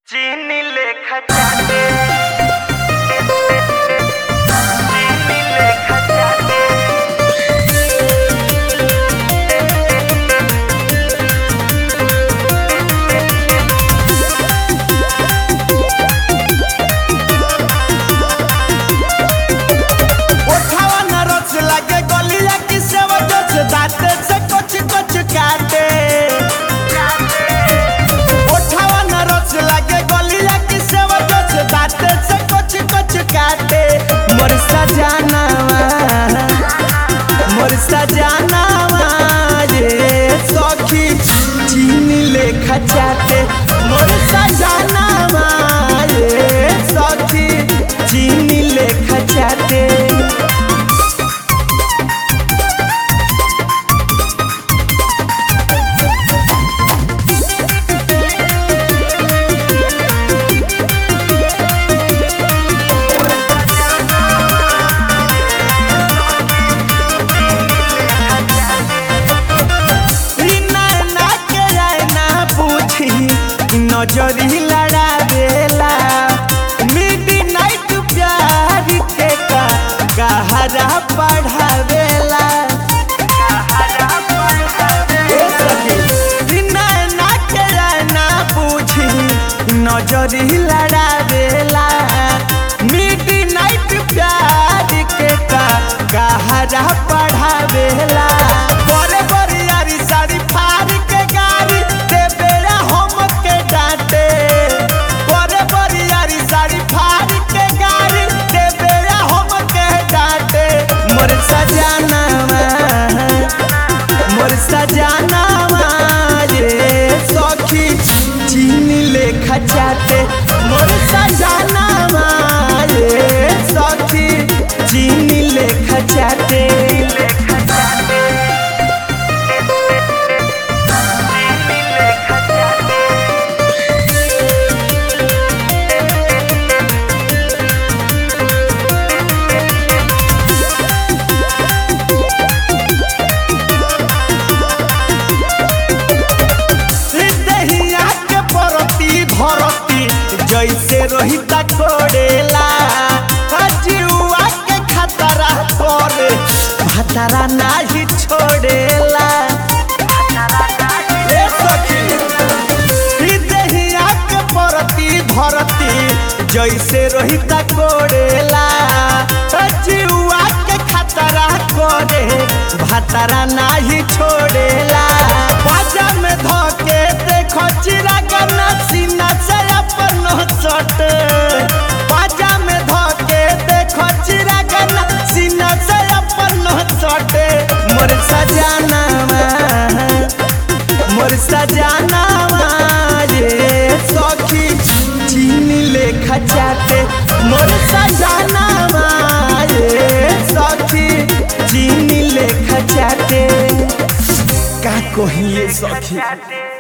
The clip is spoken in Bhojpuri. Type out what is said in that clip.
चीनी लेखा चाटे चीनी लेखा चाटे ओठावा न रस लागे गलिया की सेवा जस दाते से कुछ कुछ काटे ओठावा न रस लागे गलिया की सेवा जस दाते से कुछ कुछ काटे मोर सजनावा मोर सजनावा ये सखी चीनी लेखा चाटे मोर सजनावा ये सखी चीनी लेखा चाटे बिना ना के जाए ना पूछी नजरी लड़ा देला मिडनाइट प्यार के का गहरा पढ़ावेला ए सखी, बिना ना के जाए ना पूछी नजरी लड़ा देला मिडनाइट प्यार के का गहरा पढ़ावेला बड़े बड़े यारी सारी फाड़ के गाड़ी दे बेड़ा हम के डांटे बड़े बड़े यारी सारी फाड़ के गाड़ी दे बेड़ा हम के डांटे मोर सजनावा मोर सजनावा ये सखी चीनी लेखा चाटे मोर सजनावा ये सखी चीनी लेखा चाटे लेखा चाटे चीनी लेखा चाटे दहिया के परती धरती जैसे रोहिता कोड़ेला जुआ के खतरा करे भतरा नाही छोड़ेला ए सखी, ई दहिया के परती धरती जैसे रोहिता कोड़ेला जुआ के खतरा करे भतरा नाही छोड़ेला बाजा में धोके देखो चिराग सीना से अपन सट बाजा में धोके देखो चिराग सीना से अपन सट मोर सजनावा मोर सजनावा ये सखी चीनी लेखा चाटे मोर सजनावा ये सखी चीनी लेखा चाटे का कहिए सखी चाटे